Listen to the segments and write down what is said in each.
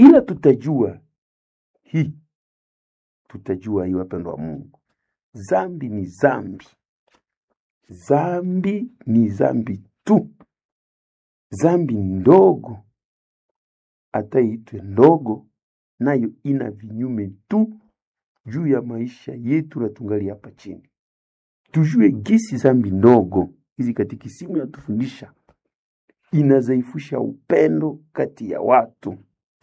ila tutajua hii, tutajua hii, wapendwa wa Mungu, zambi ni zambi, zambi ni zambi tu, zambi ndogo hata iitwe ndogo, nayo ina vinyume tu juu ya maisha yetu na tungali hapa chini. Tujue gisi zambi ndogo hizi katikisimu yatufundisha inazaifusha upendo kati ya watu,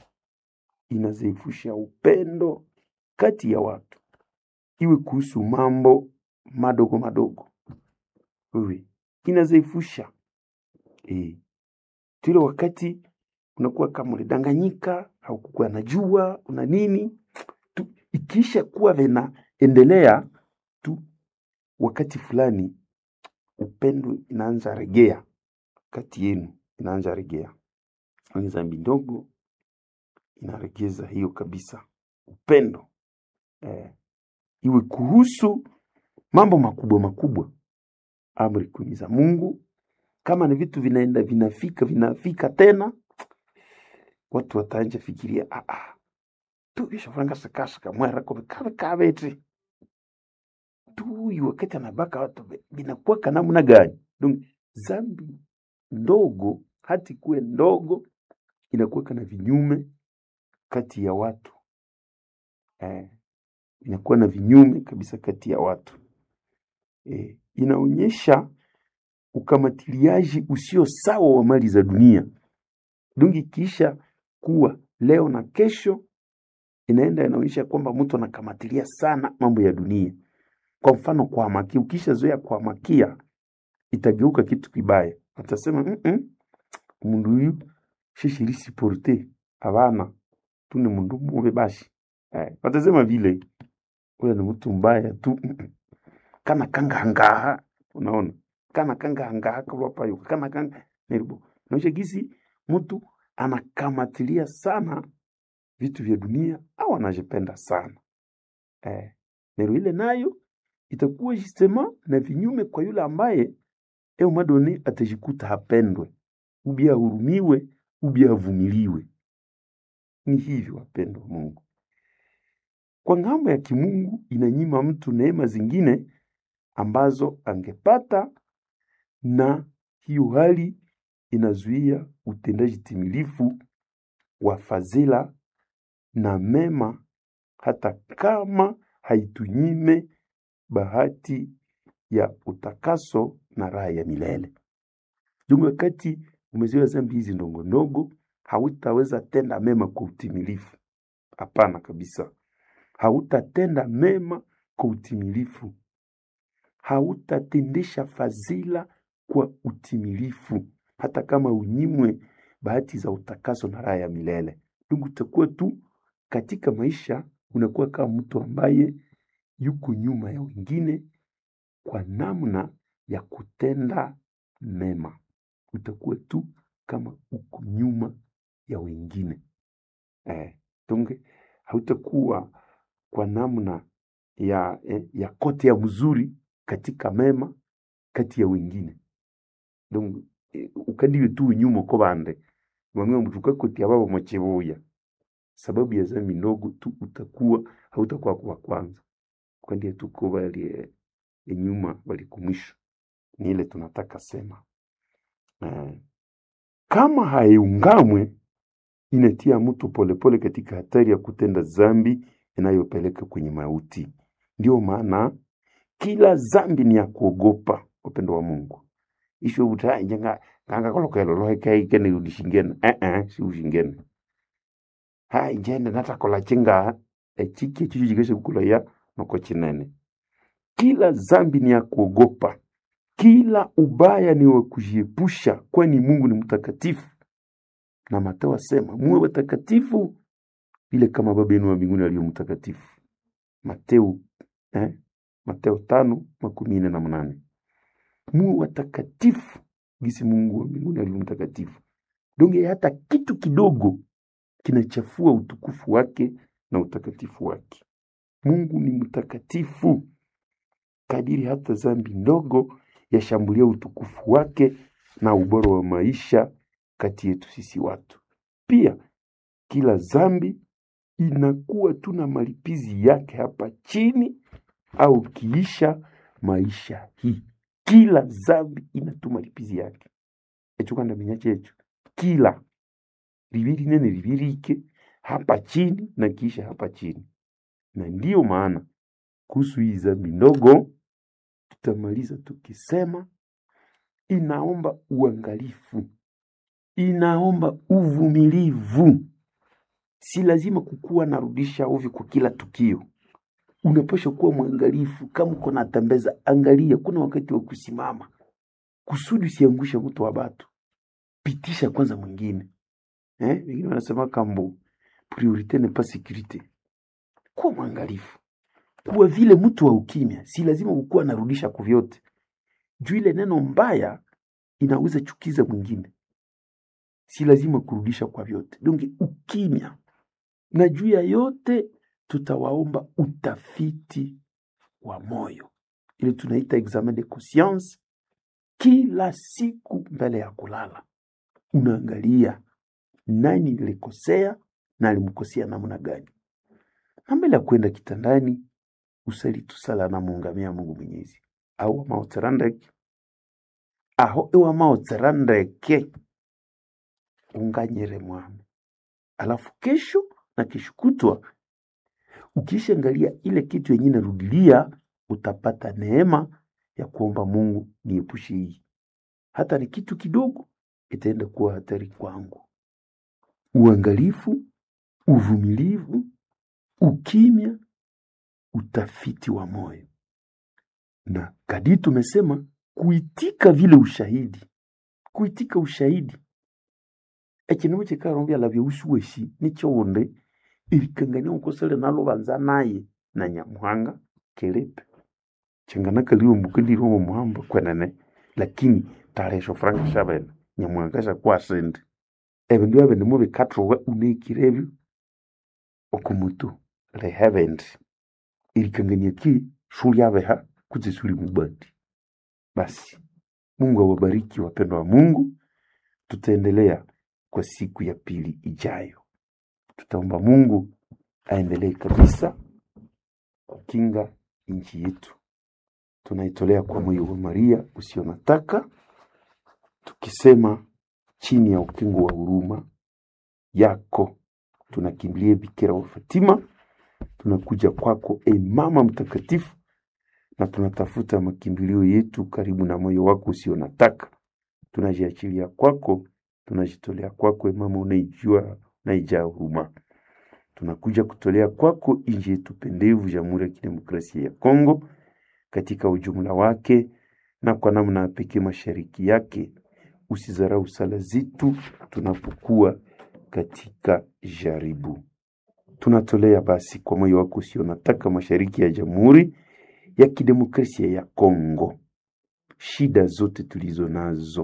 inazaifusha upendo kati ya watu, iwe kuhusu mambo madogo madogo, wewe inazaifusha eh, tule wakati unakuwa kama ulidanganyika, haukukuwa najua una nini tu, ikiisha kuwa vinaendelea tu, wakati fulani upendo inaanza regea kati yenu, inaanza regea. Ni dhambi ndogo inaregeza hiyo kabisa, upendo eh, iwe kuhusu mambo makubwa makubwa, amri kumi za Mungu. Kama ni vitu vinaenda vinafika vinafika tena, watu wataanja fikiria ah, ah, tu vishafuranga sakasaka mwera kobe kabe kabete tuyu wakati anabaka watu be- vinakuwaka namna gani? Donc zambi ndogo hati kuwe ndogo inakuwaka na vinyume kati ya watu eh, inakuwa na vinyume kabisa kati ya watu eh, inaonyesha ukamatiliaji usio sawa wa mali za dunia. Dungi kisha kuwa leo na kesho inaenda inaonyesha kwamba mtu anakamatilia sana mambo ya dunia. Kwa mfano kuhamakia, ukishazoea kuhamakia itageuka kitu kibaya, atasema mm -mm, mundu huyu shishirisi porte abana tuni mundu mube bashi eh, watasema vile ule ni mtu mbaya tu mm -mm. kana kangahangaha unaona kana kangahangaha kalwapayo kana kanga neribo naosha gisi mtu anakamatilia sana vitu vya dunia au anajipenda sana eh, nero ile nayo itakuwa justement na vinyume kwa yule ambaye eu madone atajikuta hapendwe ubi ahurumiwe ubi avumiliwe. Ni hivyo wapendwa wa Mungu. Kwa ngambo ya kimungu inanyima mtu neema zingine ambazo angepata, na hiyo hali inazuia utendaji timilifu wa fadhila na mema, hata kama haitunyime bahati ya utakaso na raha ya milele. Jungu wakati umezoea dhambi hizi ndogo ndogo, hautaweza tenda mema kwa utimilifu. Hapana kabisa, hautatenda mema kwa utimilifu, hautatendesha fadhila kwa utimilifu, hata kama unyimwe bahati za utakaso na raha ya milele. Ndugu, utakuwa tu katika maisha, unakuwa kama mtu ambaye yuko nyuma ya wengine kwa namna ya kutenda mema. Utakuwa tu kama uko nyuma ya wengine eh, tunge hautakuwa kwa namna ya, eh, ya kote ya mzuri katika mema kati ya wengine donc eh, ukandiwe tu nyuma ko bande bamwe mtuka koti ababo machibuya sababu ya zambi ndogo tu utakuwa hautakuwa kwa kwanza kwandie tuko bali eh, nyuma bali kumwisho ni ile tunataka sema eh, kama haiungamwe inatia mtu polepole katika hatari ya kutenda zambi inayopeleka kwenye mauti. Ndio maana kila zambi ni ya kuogopa, upendo wa Mungu isho buta njenga nganga kolokelo lohe kai kene udishingene eh eh si ushingene ha njende natakola chinga echiki chicho jikeshe kukula ya noko chinene kila zambi ni ya kuogopa kila ubaya ni wa kujiepusha, kwani Mungu ni mtakatifu. Na Mateo asema muwe watakatifu vile kama Baba yenu wa mbinguni aliyo mtakatifu. Mateo eh, Mateo tano makumi nne na mnane. Muwe watakatifu gisi Mungu wa mbinguni alivyo mtakatifu. Donge hata kitu kidogo kinachafua utukufu wake na utakatifu wake. Mungu ni mtakatifu kadiri hata zambi ndogo yashambulia utukufu wake na ubora wa maisha kati yetu sisi watu. Pia kila zambi inakuwa tu na malipizi yake hapa chini au kiisha maisha hii. Kila zambi ina tu malipizi yake echo kanda menya checho kila libiri nene libirike hapa chini na kiisha hapa chini, na ndiyo maana kuhusu hii zambi ndogo tutamaliza tukisema inaomba uangalifu, inaomba uvumilivu. Si lazima kukuwa narudisha ovi kwa kila tukio. Unapaswa kuwa mwangalifu. Kama uko natembeza, angalia, kuna wakati wa kusimama kusudi usiangushe mtu wa batu, pitisha kwanza mwingine. Eh, wengine wanasema kambo priorite n'est pas sécurité. Kuwa mwangalifu, kuwa vile mtu wa ukimya. Si lazima kukuwa narudisha kwa vyote, juu ile neno mbaya inaweza chukiza mwingine. Si lazima kurudisha kwa vyote, donge ukimya. Na juu ya yote tutawaomba utafiti wa moyo, ile tunaita examen de conscience. Kila siku mbele ya kulala unaangalia nani nilikosea na alimkosea namna gani, na mbele ya kwenda kitandani usali tusala na muungamia Mungu Mwenyezi au maoterandeke aho iwa maoterandeke unganyere mwami, alafu kesho na kesho kutwa ukishaangalia ile kitu yenye narudilia, utapata neema ya kuomba Mungu, niepushe hii, hata ni kitu kidogo, itaenda kuwa hatari kwangu. Uangalifu, uvumilivu, ukimya, utafiti wa moyo, na kadi tumesema kuitika vile ushahidi, kuitika ushahidi ekindu kikarombya labya usuweshi nikyowundi erikangania ukosele nalo banza naye na nyamuhanga kilipe chingana kaliwe mbukendiri omo muhamba kwenene lakini talesho franga shabene nyamuhanga shakwasindi ebindu ebyo nimo bikathuwe uneikire ebyo okumutu lehebendi erikangania ki shulyabeha kutse suli mubandi basi mungu awabariki wapendwa wa mungu tutaendelea kwa siku ya pili ijayo. Tutaomba Mungu aendelee kabisa kukinga nchi yetu. Tunaitolea kwa moyo wa Maria usio na taka, tukisema chini ya ukingo wa huruma yako tunakimbilia Bikira wa Fatima, tunakuja kwako e Mama Mtakatifu, na tunatafuta makimbilio yetu karibu na moyo wako usio na taka. Tunajiachilia kwako tunajitolea kwako, mama unaijua unaijaa huruma. Tunakuja kutolea kwako nchi yetu pendevu, Jamhuri ya Kidemokrasia ya Kongo katika ujumla wake, na kwa namna ya pekee mashariki yake. Usizarau sala zetu tunapokuwa katika jaribu. Tunatolea basi kwa moyo wako usio nataka mashariki ya Jamhuri ya Kidemokrasia ya Kongo, shida zote tulizo nazo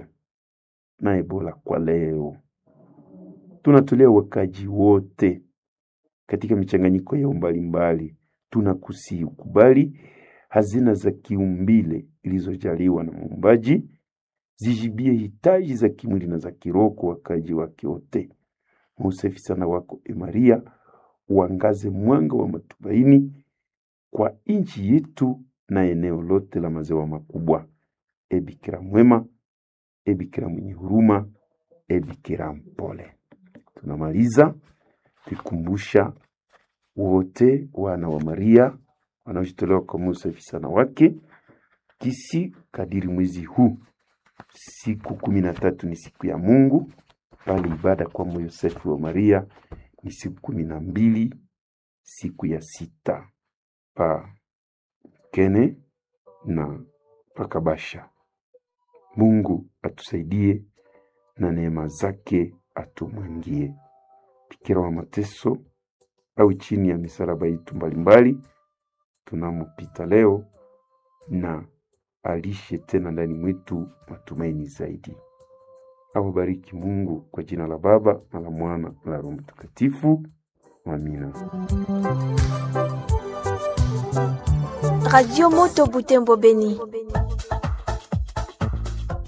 na Ebola kwa leo. Tunatolea wakaji wote katika michanganyiko yao mbalimbali. Tunakusihi ukubali hazina za kiumbile ilizojaliwa na Muumbaji zijibie hitaji za kimwili na za kiroho kwa wakaji wake wote. Mausafi sana wako e Maria, uangaze mwanga wa matumaini kwa nchi yetu na eneo lote la maziwa makubwa. E Bikira mwema E Bikira mwenye huruma, e Bikira mpole. Tunamaliza tukumbusha wote wana wa Maria wanaojitolewa kwa Musa sana wake kisi kadiri mwezi huu siku kumi na tatu ni siku ya Mungu, bali ibada kwa Yosefu wa Maria ni siku kumi na mbili siku ya sita pa kene na pakabasha. Mungu atusaidie na neema zake atumwangie. Bikira wa mateso au chini ya misalaba yetu mbalimbali tunamopita leo, na alishe tena ndani mwetu matumaini zaidi. Awabariki Mungu kwa jina la Baba na la Mwana na la Roho Mtakatifu. Amina. Radio Moto Butembo Beni.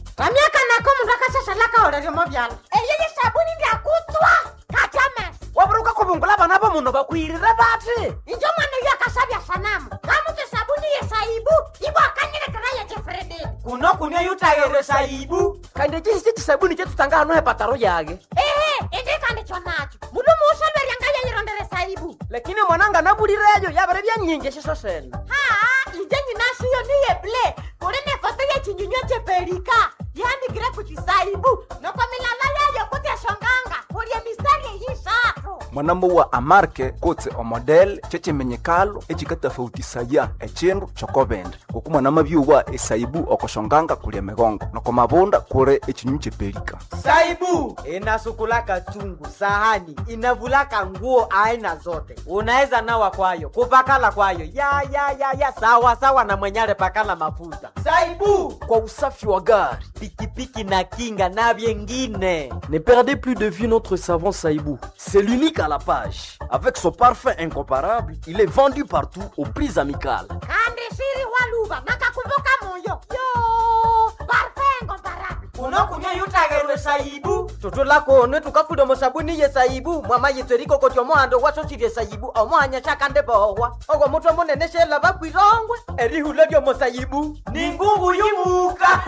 vamyaka nako mundu akashashalaka olelyomo vyalo eyeye sabuni ndyakutswa katyamesa sungula bana ba muno bakwirire bati injo mwana uyo akasabya sanamu kamutu sabuni yesaibu ibo akanyilekera ya jefrededi kuno kunia yutayere saibu kandi chisi chisabuni chetutanga hano hepataro yage ehe indikandi chonacho mulu muusolweryanga yeyirondere saibu lakini mwananga nabulireyo yabere byanyingi shiso sene haa inje nyinashiyo niye ble kuli ne foto yechinyunywa chepelika yandikire kuchisaibu noko milala yayo kuti eshonganga kulye mistari eyishatu mwanambo wa amarke kotse omodel checimenyekalo ecikatafautisaya ecindu cokobende ngoku mwanama byuwa esaibu okoshonganga kulya migongo noko mabunda kure ecinyu cepelika saibu inasukulaka chungu sahani inavulaka nguo aina zote unaweza nawa kwayo kupakala kwayo ya ya ya ya sawa sawa na mwenyale pakala mafuta saibu kwa usafi wa gari pikipiki na kinga na vyengine Ne perdez plus de vue notre savon Saïbou. C'est l'unique à la page. Avec son parfum incomparable, il est vendu partout aux prix amicales. kandi shiri waluva nakakumbuka moyo yo parfengo mbarabi unokunya yutagerwe saibu toto lako ne tukafuda musabuni ye saibu mwama yitseriko koti omohando wasosirye saibu omohanya shakande bohwa ogwo mutwe munene shela bakwirongwe erihula lyomo saibu ni ngungu yumuka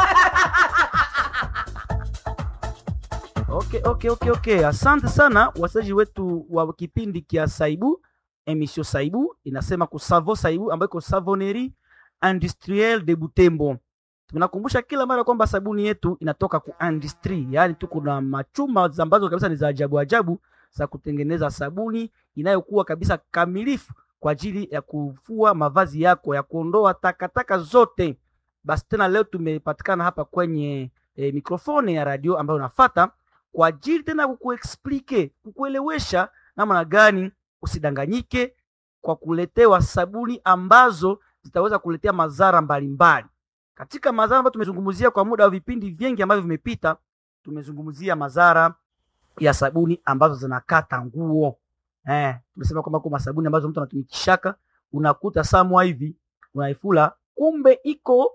Okay, okay, okay, okay. Asante sana wasaji wetu wa kipindi kia Saibu, emission Saibu inasema kusavo Saibu ambayo iko savonnerie industrielle de Butembo. Tunakumbusha kila mara kwamba sabuni yetu inatoka ku industry, yaani tu kuna machuma ambazo kabisa ni za ajabu ajabu za kutengeneza sabuni inayokuwa kabisa kamilifu kwa ajili ya kufua mavazi yako, ya kuondoa takataka zote. Basi tena leo tumepatikana hapa kwenye e, mikrofoni ya radio ambayo unafata kwa ajili tena kukuexplike kukuelewesha namna gani usidanganyike kwa kuletewa sabuni ambazo zitaweza kuletea madhara mbalimbali. Katika madhara ambayo tumezungumzia kwa muda wa vipindi vingi ambavyo vimepita, tumezungumzia madhara ya sabuni ambazo zinakata nguo. Eh, tumesema kwamba kuna sabuni ambazo mtu anatumikishaka, unakuta samwa hivi unaifula, kumbe iko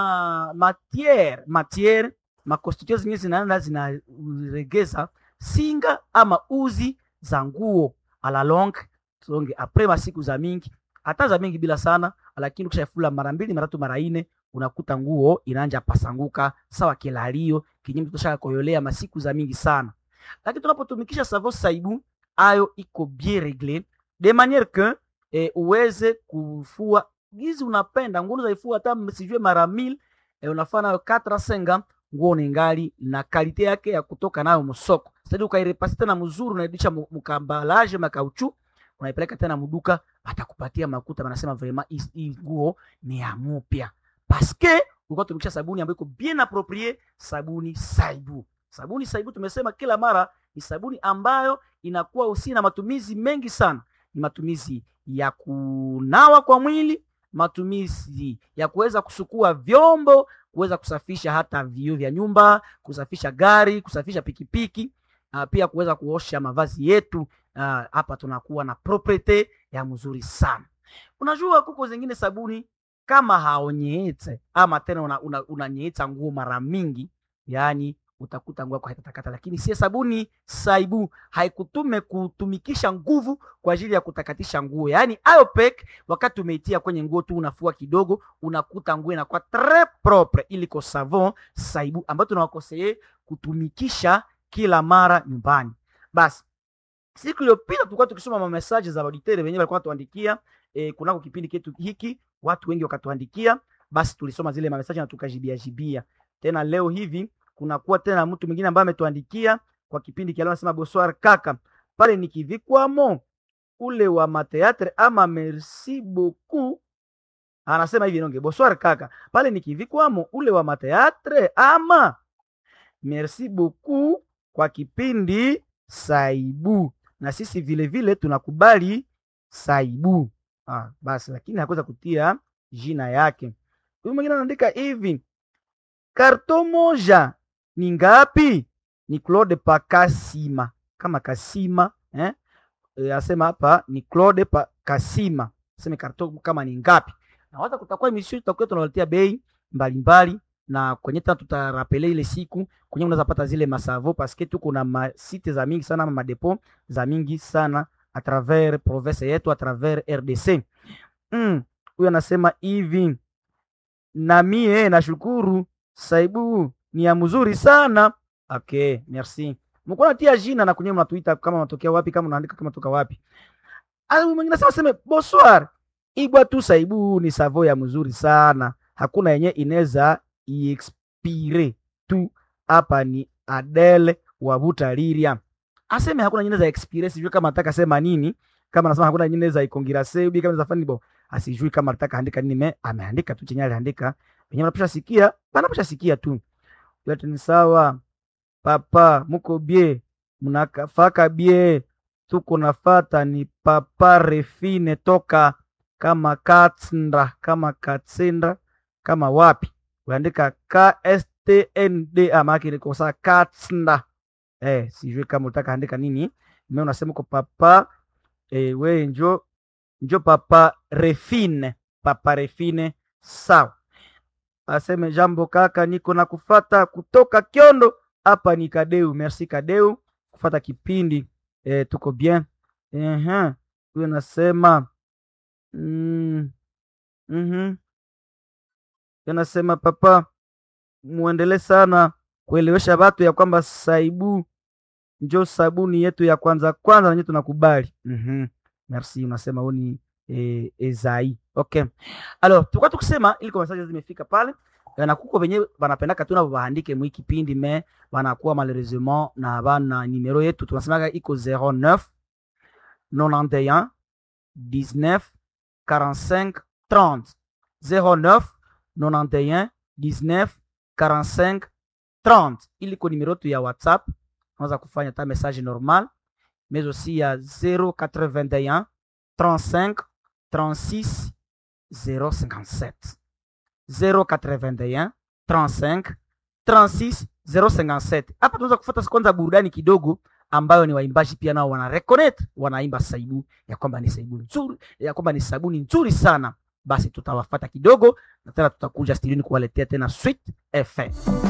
na matiere matiere makonstitution zingine zinaenda zinaregeza singa ama uzi za nguo ala long songe apres masiku za mingi hata za mingi bila sana, lakini ukishafula mara mbili mara tatu mara ine unakuta nguo inaanja pasanguka sawa kilalio kinyume tutoshaka koyolea masiku za mingi sana. Lakini tunapotumikisha savo saibu ayo iko bien regle de maniere que eh, uweze kufua gizi unapenda nguo unaifua hata sijue mara mil eh, unafaa nayo 4 senga nguo ningali na kalite yake ya kutoka nayo msoko. Sasa ukairepasi tena mzuri, unairudisha mukambalaje makauchu, unaipeleka tena mduka, atakupatia makuta, wanasema vraiment hii nguo ni ya mupya paske ulikuwa tumikisha sabuni ambayo iko bien approprié, sabuni Saibu. Sabuni Saibu tumesema kila mara ni sabuni ambayo inakuwa usi na matumizi mengi sana, ni matumizi ya kunawa kwa mwili, matumizi ya kuweza kusukua vyombo kuweza kusafisha hata vioo vya nyumba, kusafisha gari, kusafisha pikipiki, uh, pia kuweza kuosha mavazi yetu. Hapa uh, tunakuwa na propriete ya mzuri sana. Unajua kuko zingine sabuni kama haonyeete ama tena unanyeeta una, una nguo mara mingi, yani utakuta nguo yako haitatakata, lakini sie sabuni Saibu haikutume kutumikisha nguvu kwa ajili ya kutakatisha nguo, yaani ayopek wakati umeitia kwenye nguo tu unafua kidogo, unakuta nguo inakuwa tres propre, iliko savon Saibu ambayo tunawakoseye kutumikisha kila mara nyumbani. Basi siku iliyopita tulikuwa tukisoma ma message za auditeur wenyewe walikuwa tuandikia e, kunako kipindi chetu hiki, watu wengi wakatuandikia, basi tulisoma zile ma message na tukajibia jibia. Tena leo hivi kunakuwa tena mtu mwingine ambaye ametuandikia kwa kipindi kia leo, anasema bonsoir kaka, pale nikivikwamo ule wa mateatre ama merci beaucoup, anasema hivi nonge, bonsoir kaka, pale nikivikwamo ule wa mateatre ama merci beaucoup kwa kipindi Saibu, na sisi vile vile tunakubali Saibu. Ah, basi lakini hakuweza kutia jina yake. Huyu mwingine anaandika hivi, karto moja ni ngapi? Ni Claude Pakasima kama Kasima eh? E, asema hapa ni Claude Pakasima, aseme karto kama ni ngapi, na waza kutakuwa emission tutakuwa tunawaletea bei mbalimbali na kwenye tena tutarapele ile siku kwenye unaweza pata zile masavo paske tuko na masite za mingi sana madepo za mingi sana a travers province yetu a travers RDC. Mm, huyo anasema hivi na mie nashukuru saibu ni ya mzuri sana. Okay, merci. Mko natia jina na kwenye mnatuita kama unatokea wapi, kama unaandika kama toka wapi. Ah, mwingine anasema sema bonsoir. Igwa tu saibu ni savo ya mzuri sana. Hakuna yenye inaweza iexpire tu. Hapa ni Adele wa Butaliria. Aseme hakuna nyingine za expire, sijui kama nataka sema nini. Kama anasema hakuna nyingine za ikongira sebi kama za fani bo. Asijui kama nataka andika nini me ameandika tu chenye aliandika. Wenyewe wanaposha sikia, wanaposha sikia tu. Yote ni sawa. Papa, muko bie, mnakafaka bie. Tuko nafata ni papa refine toka kama Katsndra, kama Katsendra, kama wapi? Uandika KSTND ama yake iko sawa Katsndra. Eh, sijui kama unataka andika nini. Mimi unasema kwa papa eh, we njo njo papa refine, papa refine sawa. Aseme jambo kaka, niko na kufata kutoka Kyondo hapa ni Kadeu. Merci Kadeu kufata kipindi eh, tuko bien. Ehe, huyo nasema mm, mhm, nasema papa, muendelee sana kuelewesha watu ya kwamba saibu njo sabuni yetu ya kwanza kwanza, nanyewe tunakubali. Mhm, merci. Unasema huyu ni eh, Ezai. Okay, alors tulikuwa tukisema ili kwa message zimefika pale na kuko venye banapendaka tu nabo baandike mwi kipindi me banakuwa malheureusement na bana numero yetu tunasemaga iko 09 91 19 45 30 09 91 19 45 30 ili ko numero tu ya WhatsApp unaweza kufanya ta message normal mais aussi ya 081 35 36 057 081 35 36 057. Hapa tunaweza kufuata kwanza burudani kidogo, ambayo ni waimbaji pia nao wana reconnect, wanaimba saibu ya kwamba ni saibu nzuri, ya kwamba ni sabuni nzuri sana. Basi tutawafata kidogo na tena tutakuja studioni kuwaletea tena Sweet FM.